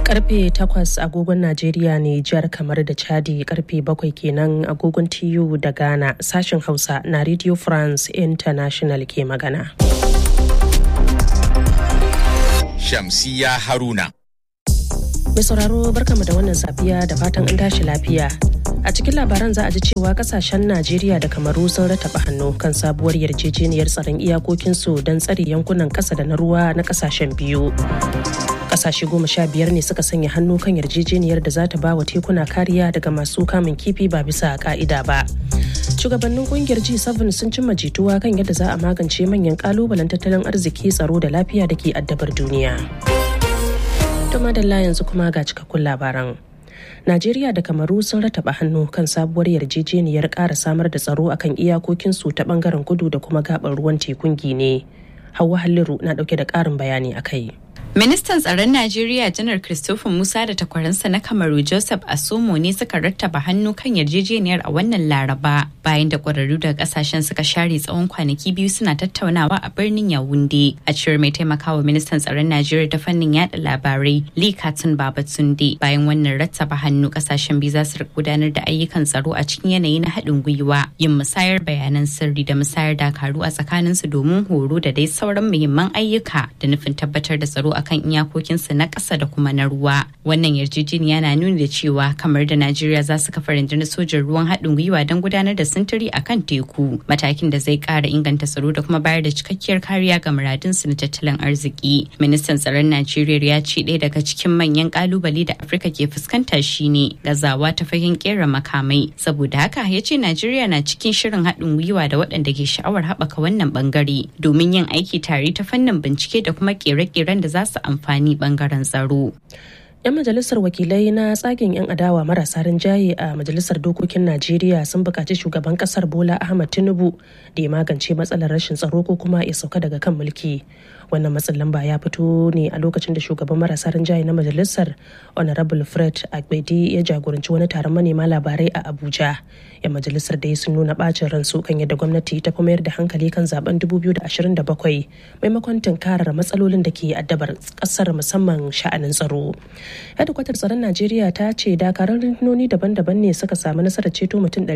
karfe 8 agogon Najeriya ne jihar kamar da Chadi karfe 7 kenan agogon TU da Ghana sashen Hausa na Radio France International ke magana. Shamsiya Haruna. Mai sauraro barkamu da wannan safiya da fatan an tashi lafiya. A cikin labaran za a ji cewa kasashen Najeriya da Kamaru sun rataba hannu kan sabuwar yarjejeniyar tsaron iyakokinsu don tsare yankunan ƙasa da na ruwa na kasashen biyu. Kasashe goma sha biyar ne suka sanya hannu kan yarjejeniyar da za ta ba wa tekuna kariya daga masu kamun kifi ba bisa ka'ida ba. Shugabannin kungiyar G7 sun cimma jituwa kan yadda za a magance manyan kalubalen tattalin arziki tsaro da lafiya da ke addabar duniya. Tuma da yanzu kuma ga cikakkun labaran. Najeriya da Kamaru sun rataba hannu kan sabuwar yarjejeniyar ƙara samar da tsaro akan iyakokinsu ta bangaren kudu da kuma gabar ruwan tekun Gine. Hauwa Halliru na ɗauke da ƙarin bayani a kai. Ministan tsaron Najeriya Janar Christopher Musa da takwaransa na Kamaru Joseph Asomo ne suka rattaba hannu kan yarjejeniyar a wannan Laraba bayan da ƙwararru daga kasashen suka share tsawon kwanaki biyu suna tattaunawa a birnin Yawunde. A cewar mai taimakawa ministan tsaron Najeriya ta fannin yada labarai Lee Katun Babatunde bayan wannan rattaba hannu kasashen biyu za su gudanar da ayyukan tsaro a cikin yanayi na haɗin gwiwa yin musayar bayanan sirri da musayar dakaru a tsakaninsu domin horo da dai sauran muhimman ayyuka da nufin tabbatar da tsaro a kan iyakokinsu na ƙasa da kuma na ruwa. Wannan yarjejeniya na nuni da cewa kamar da Najeriya za su kafa rundunar sojin ruwan haɗin gwiwa don gudanar da sintiri a kan teku, matakin da zai ƙara inganta tsaro da kuma bayar da cikakkiyar kariya ga muradunsu na tattalin arziki. Ministan tsaron Najeriya ya ce ɗaya daga cikin manyan ƙalubale da Afirka ke fuskanta shine gazawa ta fagen ƙera makamai. Saboda haka ya ce Najeriya na cikin shirin haɗin gwiwa da waɗanda ke sha'awar haɓaka wannan ɓangare domin yin aiki tare ta fannin bincike da kuma ƙere-ƙeren da za su su amfani bangaren tsaro. 'yan majalisar wakilai na tsagen 'yan adawa marasa rinjaye a majalisar dokokin najeriya sun buƙaci shugaban ƙasar bola ahmad tinubu da ya magance matsalar rashin tsaro ko kuma ya sauka daga kan mulki wannan matsin lamba ya fito ne a lokacin da shugaban marasa rinjaye na majalisar honorable fred agbedi ya jagoranci wani taron manema labarai a abuja yan majalisar da sun nuna bacin ransu kan yadda gwamnati ta fi mayar da hankali kan zaben 2027 maimakon tunkarar matsalolin da ke addabar kasar musamman sha'anin tsaro hedikwatar tsaron najeriya ta ce dakarun rundunoni daban-daban ne suka samu nasarar ceto mutum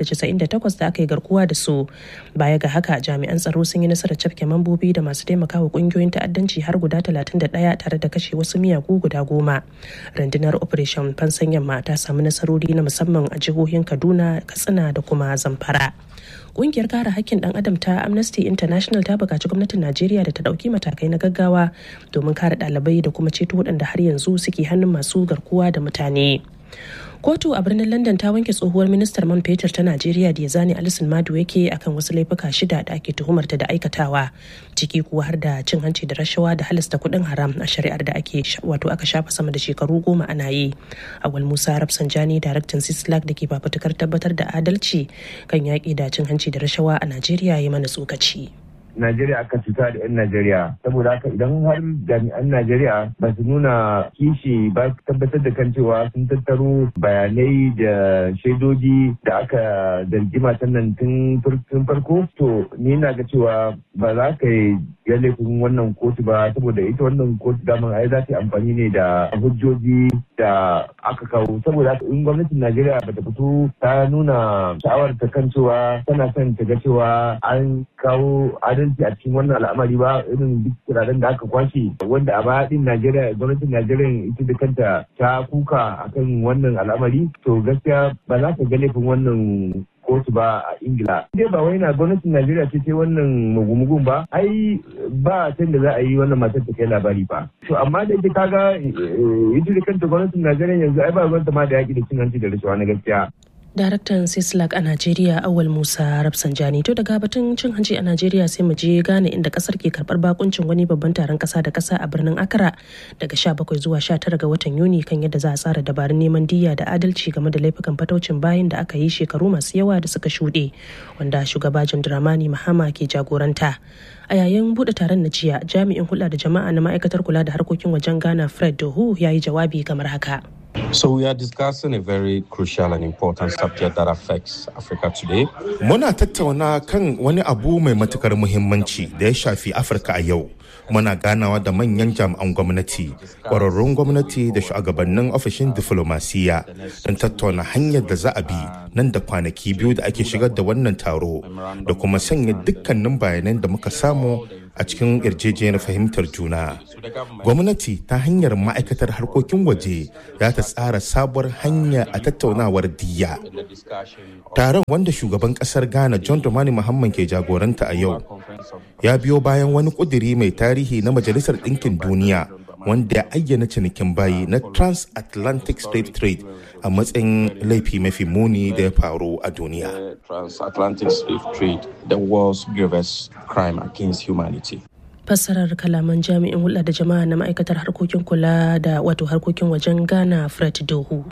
398 da aka yi garkuwa da su baya ga haka jami'an tsaro sun yi nasarar cafke mambobi da masu taimakawa kungiyoyin ta'addanci har guda 31 tare da kashe wasu miyagu guda goma rundunar operation fansan yamma ta samu nasarori na musamman a jihohin kaduna katsina da kuma zamfara kungiyar kare hakkin dan adam ta amnesty international ta bukaci gwamnatin najeriya da ta dauki matakai na gaggawa domin kare dalibai da kuma ceto waɗanda har yanzu suke hannun masu garkuwa da mutane kotu a birnin london ta wanke tsohuwar ministar man fetur ta najeriya da ya zane alisun madu yake akan wasu laifuka shida da ake tuhumarta da aikatawa ciki kuwa har da cin hanci da rashawa da halasta kuɗin haram a shari'ar da ake wato aka shafa sama da shekaru goma ana yi awal musa rafsanjani daraktan sislak da ke fafutukar tabbatar da adalci kan yaƙi da cin hanci da rashawa a najeriya ya mana tsokaci. Najeriya aka cuta da 'yan Najeriya saboda haka idan har jami'an Najeriya ba su nuna kishi ba su tabbatar da kan cewa sun tattaro bayanai da shaidoji da aka zargi matan nan tun farko to ni na ga cewa ba za ka yi ya laifin wannan kotu ba saboda ita wannan kotu daman ai za ta yi amfani ne da hujjoji da aka kawo saboda haka in gwamnatin Najeriya ba ta fito ta nuna sha'awar ta kan cewa tana son ta ga cewa an kawo adalci adalci a cikin wannan al'amari ba irin duk turaren da aka kwashe wanda a baya din Najeriya gwamnatin Najeriya ita da kanta ta kuka akan wannan al'amari to gaskiya ba za ka ga laifin wannan kotu ba a ingila dai ba wai na gwamnatin najeriya ce ce wannan mugumugun ba ai ba can da za a yi wannan matar ta kai labari ba to amma da ita kaga ita da kanta gwamnatin najeriya yanzu ai ba gwamnati ma da yaki da cin hanci da rashawa na gaskiya daraktan sislak a najeriya awal musa rafsanjani to daga batun cin hanci a najeriya sai mu je gane inda kasar ke karbar bakuncin wani babban taron kasa da kasa a birnin accra daga 17 zuwa 19 ga watan yuni kan yadda za a tsara dabarun neman diya da adalci game da laifukan fataucin bayan da aka yi shekaru masu yawa da suka shuɗe wanda shugaba john dramani mahama ke jagoranta a yayin buɗe taron na jiya jami'in hulɗa da jama'a na ma'aikatar kula da harkokin wajen ghana fred dohu ya yi jawabi kamar haka So we are discussing a very crucial and important subject that affects Africa today. Muna tattauna kan wani abu mai matukar muhimmanci da ya shafi Afirka a yau. Muna ganawa da manyan jami'an gwamnati, ƙwararrun gwamnati da shugabannin ofishin diflomasiya don tattauna hanyar da za a bi nan da kwanaki biyu da ake shigar da wannan taro da kuma sanya dukkanin bayanan da muka samu a cikin yarjejeniyar fahimtar juna. Gwamnati ta hanyar ma'aikatar harkokin waje za ta tsara sabuwar hanya a tattaunawar diya. Taron wanda shugaban kasar Ghana John Dramani Muhammad ke jagoranta a yau ya biyo bayan wani kuduri mai tarihi na Majalisar Ɗinkin Duniya wanda ya ayyana cinikin bayi na transatlantic slave trade a matsayin laifi mafi muni da ya faru a duniya. Transatlantic slave trade, the world's gravest crime against humanity. fassarar kalaman jami'in hulɗa da jama'a na ma'aikatar harkokin kula da wato harkokin wajen ghana fred dohu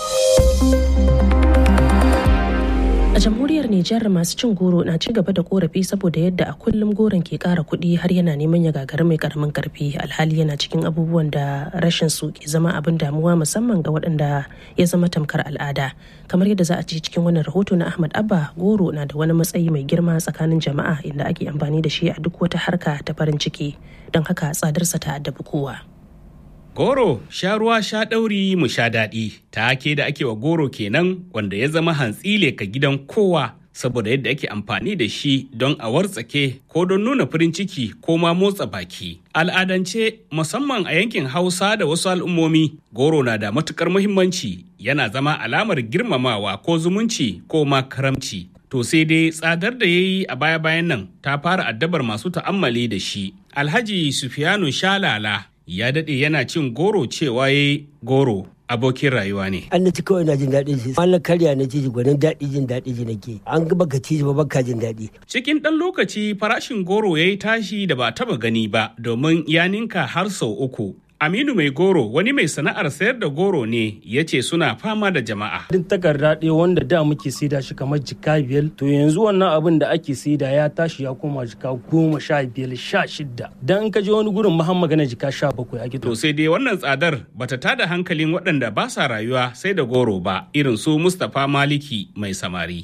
a jamhuriyar nijar masu cin goro na ci gaba da korafi saboda yadda a kullum goron ke kara kuɗi har yana neman ya gagara mai karamin karfi alhali yana cikin abubuwan da rashin su ke zama abin damuwa musamman ga waɗanda ya zama tamkar al'ada kamar yadda za a ci cikin wannan rahoto na ahmad abba goro na da wani matsayi mai girma tsakanin jama'a inda ake amfani da shi a duk wata harka ta farin ciki don haka tsadarsa ta addabi kowa Goro sha ruwa sha ɗauri mu sha daɗi ta ke da ake wa goro kenan wanda ya zama hantsile ka gidan kowa saboda yadda ake amfani da shi don a wartsake ko don nuna farin ciki ko ma motsa baki. Al'adance musamman a yankin Hausa da wasu al'ummomi goro na da matukar muhimmanci yana zama alamar girmamawa ko zumunci ko ma karamci. To sai dai tsadar da ya yi a baya-bayan nan ta fara addabar masu ta'ammali da shi. Alhaji Sufiyanu Shalala ya daɗe yana cin goro cewa ya goro abokin rayuwa ne. An na ci kawai na jin daɗin shi. An na karya na ci gwanin daɗi jin daɗi ji nake. An ga baka ci ba baka jin daɗi. Cikin ɗan lokaci farashin goro ya yi tashi da ba taba gani ba domin ya ninka har sau uku. Aminu mai goro wani mai sana'ar sayar da goro ne ya ce suna fama da jama'a. Duk takarda ɗaya wanda da muke saida shi kamar jika biyar to yanzu wannan abin da ake saida ya tashi ya koma jika goma sha biyar sha shidda. Dan in ka je wani gurin mahan magana jika sha bakwai ake To sai dai wannan tsadar bata tada hankalin waɗanda ba sa rayuwa sai da goro ba irin su Mustapha Maliki mai samari.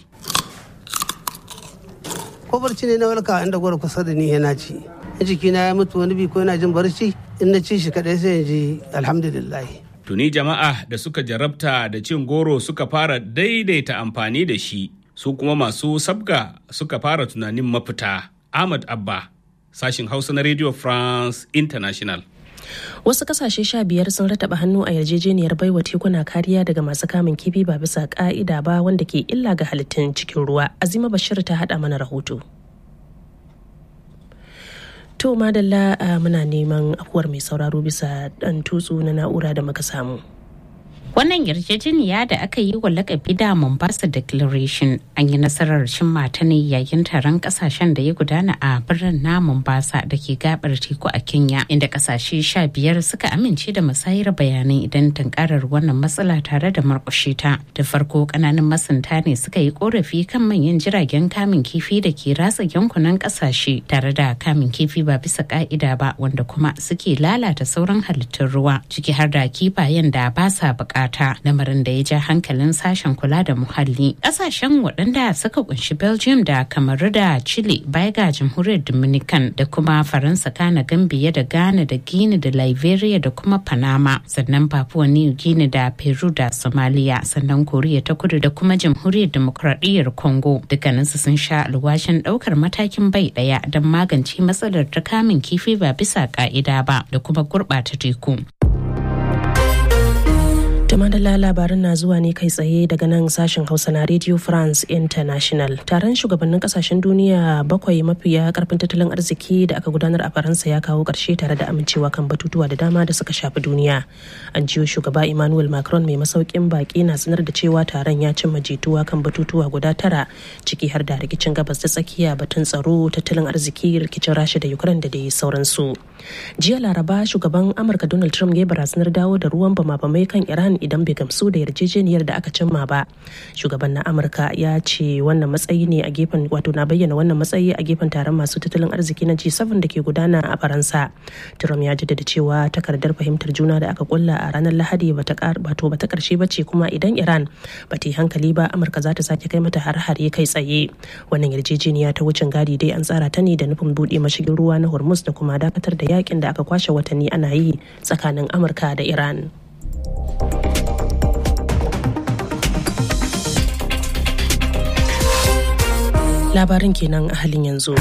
Ko barci ne na walka inda goro kusa da ni yana ci. jikina ya mutu wani bi ko yana jin barci in na ci shi kadai sai in ji alhamdulillah Tuni jama'a da suka jarabta da cin goro suka fara daidaita amfani da shi su kuma masu sabga suka fara tunanin mafita. Ahmad Abba, sashin Hausa na Radio France International. Wasu kasashe sha biyar sun rataba hannu a yarjejeniyar baiwa tekuna kariya daga masu kamun kifi ba bisa ka'ida ba wanda ke illa ga halittun cikin ruwa. Azima Bashir ta haɗa mana rahoto. To madalla muna neman afuwar mai sauraro bisa ɗan tutsu na na'ura da muka samu. Wannan yarjejeniya da aka yi wa lakabi da Mombasa Declaration an yi nasarar cimma ta ne yayin taron kasashen da ya gudana a birnin na Mombasa da ke gabar teku a Kenya inda kasashe sha biyar suka amince da musayar bayanai idan tunkarar wannan matsala tare da markushe ta. Da farko kananan masunta ne suka yi korafi kan manyan jiragen kamun kifi da ke ratsa yankunan kasashe tare da kamun kifi ba bisa ka'ida ba wanda kuma suke lalata sauran halittun ruwa ciki har da kifayen da ba sa bukata. bukata lamarin da ya ja hankalin sashen kula da muhalli kasashen waɗanda suka kunshi belgium da kamaru da chile baya ga jamhuriyar dominican da kuma faransa kana gambia da ghana da guinea da liberia da kuma panama sannan papua new guinea da peru da somalia sannan koriya ta kudu da kuma jamhuriyar demokradiyyar congo dukkaninsu sun sha alwashin ɗaukar matakin bai ɗaya don magance matsalar ta kamun kifi ba bisa ka'ida ba da kuma gurɓata teku madalla labarin na zuwa ne kai tsaye daga nan sashen hausa na radio france international taron shugabannin kasashen duniya bakwai mafiya karfin tattalin arziki da aka gudanar a faransa ya kawo karshe tare da amincewa kan batutuwa da dama da suka shafi duniya an jiyo shugaba emmanuel macron mai masaukin baki na sanar da cewa taron ya cimma jituwa kan batutuwa guda tara ciki har da rikicin gabas ta tsakiya batun tsaro tattalin arziki rikicin rasha da ukraine da dai sauransu jiya laraba shugaban amurka donald trump ya barazanar dawo da ruwan bama-bamai kan iran idan bai gamsu da yarjejeniyar da aka cimma ba shugaban na amurka ya ce wannan matsayi ne a gefen wato na bayyana wannan matsayi a gefen taron masu tattalin arziki na g7 da ke gudana a faransa trump ya jaddada cewa takardar fahimtar juna da aka kulla a ranar lahadi bata bata karshe ba ce kuma idan iran ba ta yi hankali ba amurka za ta sake kai mata har-hare kai tsaye wannan yarjejeniya ta wucin gadi dai an tsara ta ne da nufin buɗe mashigin ruwa na hormuz da kuma dakatar da yakin da aka kwashe watanni ana yi tsakanin amurka da iran labarin kenan a halin yanzu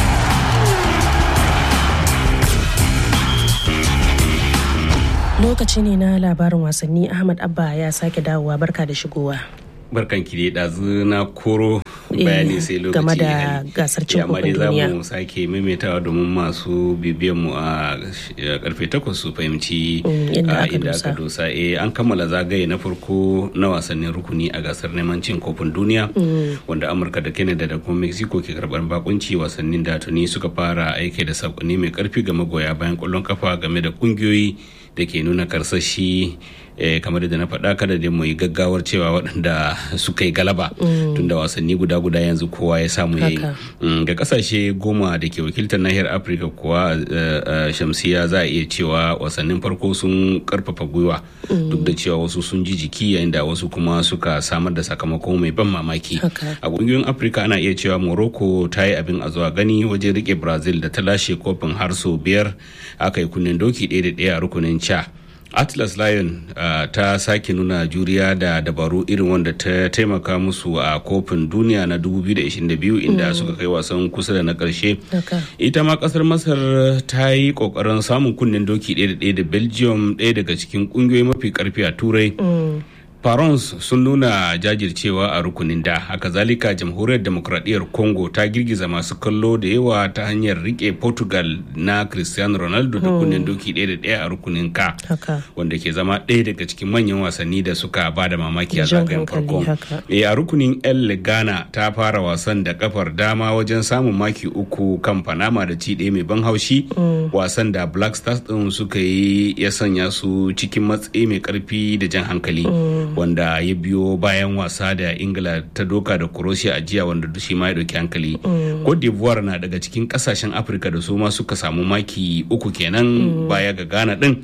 lokaci ne na labarin wasanni ahmad abba ya sake dawowa barka da shigowa barkan ki dai ɗazu na koro bayani sai lokaci game da gasar cin kofin duniya za mu sake maimaitawa domin masu bibiyan mu a karfe takwas su fahimci inda aka dosa eh an kammala zagaye na farko na wasannin rukuni a gasar neman cin kofin duniya wanda amurka da canada da kuma mexico ke karbar bakunci wasannin da tuni suka fara aiki da sakonni mai karfi ga magoya bayan kwallon kafa game da kungiyoyi da ke nuna karsashi kamar da na faɗa kada da mu yi gaggawar cewa waɗanda suka yi galaba tunda wasanni guda guda yanzu kowa ya samu yayi ga kasashe goma da ke wakiltar nahiyar afirka kuwa shamsiya za a iya cewa wasannin farko sun karfafa gwiwa duk da cewa wasu sun ji jiki yayin da wasu kuma suka samar da sakamako mai ban mamaki a ƙungiyoyin afirka ana iya cewa morocco ta yi abin a zuwa gani wajen rike brazil da ta lashe kofin har sau biyar aka yi kunnen doki ɗaya da ɗaya a rukunin ca atlas lion uh, ta sake nuna juriya da dabaru irin wanda ta taimaka musu a kofin duniya na 2022 inda mm. suka kai wasan kusa da na karshe okay. ita ma kasar masar ta yi kokarin samun kunnen doki ɗaya da ɗaya da belgium ɗaya daga cikin ƙungiyoyi mafi karfi a turai mm. Farons sun nuna jajircewa a rukunin da haka zalika jamhuriyar demokradiyyar congo ta girgiza masu kallo da yawa ta hanyar rike portugal na cristiano ronaldo da kunnen doki ɗaya da ɗaya a rukunin ka wanda ke zama ɗaya daga cikin manyan wasanni da suka ba da mamaki a zagayen farko e a rukunin el ghana ta fara wasan da kafar dama wajen samun maki uku kan panama da ci ɗaya mai ban haushi wasan da black stars ɗin suka yi ya sanya su cikin matsayi mai karfi da jan hankali wanda ya biyo bayan wasa da ingila ta doka da croatia a jiya wanda shi ma ya dauki hankali cote d'ivoire na daga cikin kasashen afirka da su ma suka samu maki uku kenan baya ga ghana din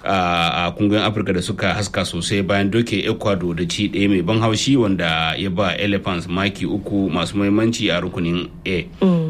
a kungiyoyin afirka da suka haska sosai bayan doke ecuador da ci ɗaya mai ban haushi wanda ya ba elephants maki uku masu muhimmanci a rukunin a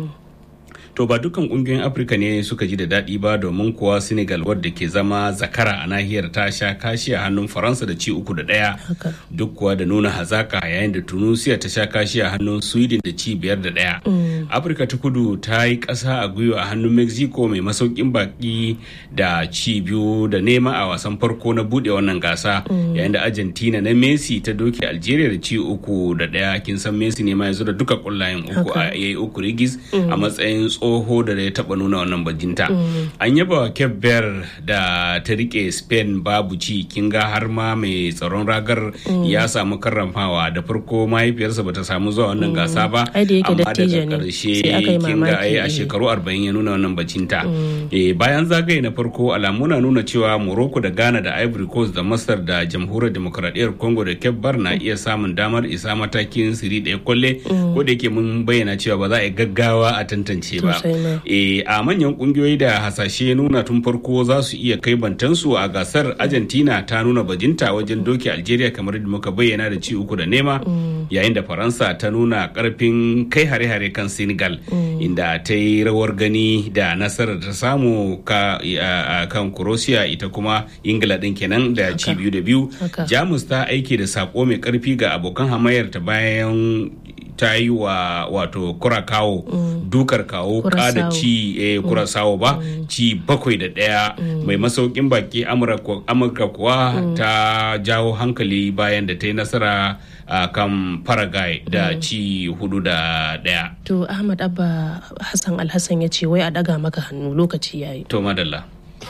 to ba dukkan kungiyoyin afirka ne suka ji da daɗi ba domin kuwa senegal wadda ke zama zakara a nahiyar ta sha kashi a hannun faransa da ci uku da ɗaya duk kuwa da nuna hazaka yayin da tunisia ta sha kashi a hannun sweden da ci biyar da ɗaya afirka ta kudu ta yi ƙasa a gwiwa a hannun mexico mai masaukin baki da ci biyu da nema a wasan farko na buɗe wannan gasa yayin da argentina na messi ta doke algeria da ci uku da ɗaya kin san messi ne ma yanzu da duka kullayen uku a yayi uku rigis a matsayin tsoho da ya taba nuna wannan bajinta an yaba cape verde da ta rike spain babu ci kin ga har ma mai tsaron ragar ya samu karramawa da farko mahaifiyarsa bata samu zuwa wannan gasa ba amma daga karshe kin ga a shekaru 40 ya nuna wannan bajinta bayan zagaye na farko alamu na nuna cewa morocco da ghana da ivory coast da masar da jamhuriyar demokradiyyar congo da cape verde na iya samun damar isa matakin siri ɗaya kwalle ko da yake mun bayyana cewa ba za a yi gaggawa a tantance ba e, a manyan kungiyoyi da hasashe nuna tun farko za su iya kai bantansu a gasar argentina ta nuna bajinta wajen doke algeria kamar da muka bayyana da ci uku da nema yayin da faransa ta nuna karfin kai hare-hare kan senegal inda ta yi rawar gani da nasarar ta samu ka, kan croatia ita kuma ingila din kenan da ci biyu da biyu jamus ta aiki da sako mai karfi ga abokan hamayar ta bayan ta yi wa wato kurakawo mm. dukar kawo kada ci eh, kurasawo ba mm. ci bakwai da ɗaya mm. mai masaukin baki amurka kuwa ta jawo hankali bayan da ta yi nasara a uh, kan paraguay da ci hudu da ɗaya to ahmad abba hassan alhassan ya ce wai a daga maka hannu lokaci yayi to madalla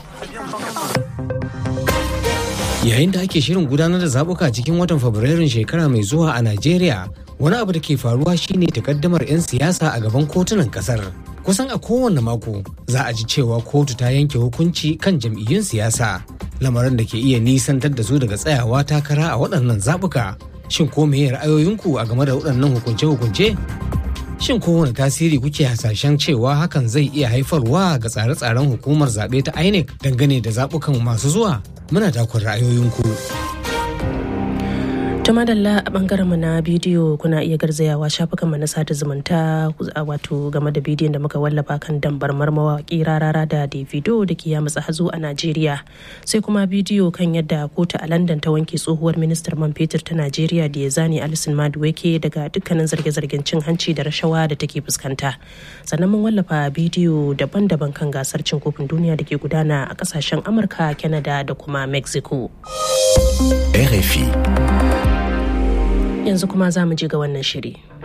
yayin da ake shirin gudanar da zabuka cikin watan fabrairun shekara mai zuwa a najeriya wani abu da ke faruwa shine takaddamar 'yan siyasa a gaban kotunan kasar kusan a kowane mako za a ji cewa kotu ta yanke hukunci kan jam'iyyun siyasa lamarin da ke iya nisantar da su daga tsayawa takara a waɗannan zaɓuka shin ko meye ra'ayoyinku a game da waɗannan hukunce-hukunce shin kowane tasiri kuke hasashen cewa hakan zai iya haifarwa ga tsare-tsaren hukumar zaɓe ta inec dangane da zaɓukan masu zuwa muna takon ra'ayoyinku ta madalla a bangaren mu na bidiyo kuna iya garzayawa shafukan mu na sada zumunta wato game da bidiyon da muka wallafa kan dambarmar mawaki rarara da davido da ke ya matsa hazo a najeriya sai kuma bidiyo kan yadda kotu a london ta wanke tsohuwar ministar man fetur ta najeriya da ya zane alison maduweke daga dukkanin zarge-zargen cin hanci da rashawa da take fuskanta sannan mun wallafa bidiyo daban-daban kan gasar cin kofin duniya da ke gudana a kasashen amurka canada da kuma mexico RFI yanzu kuma za mu je ga wannan shiri.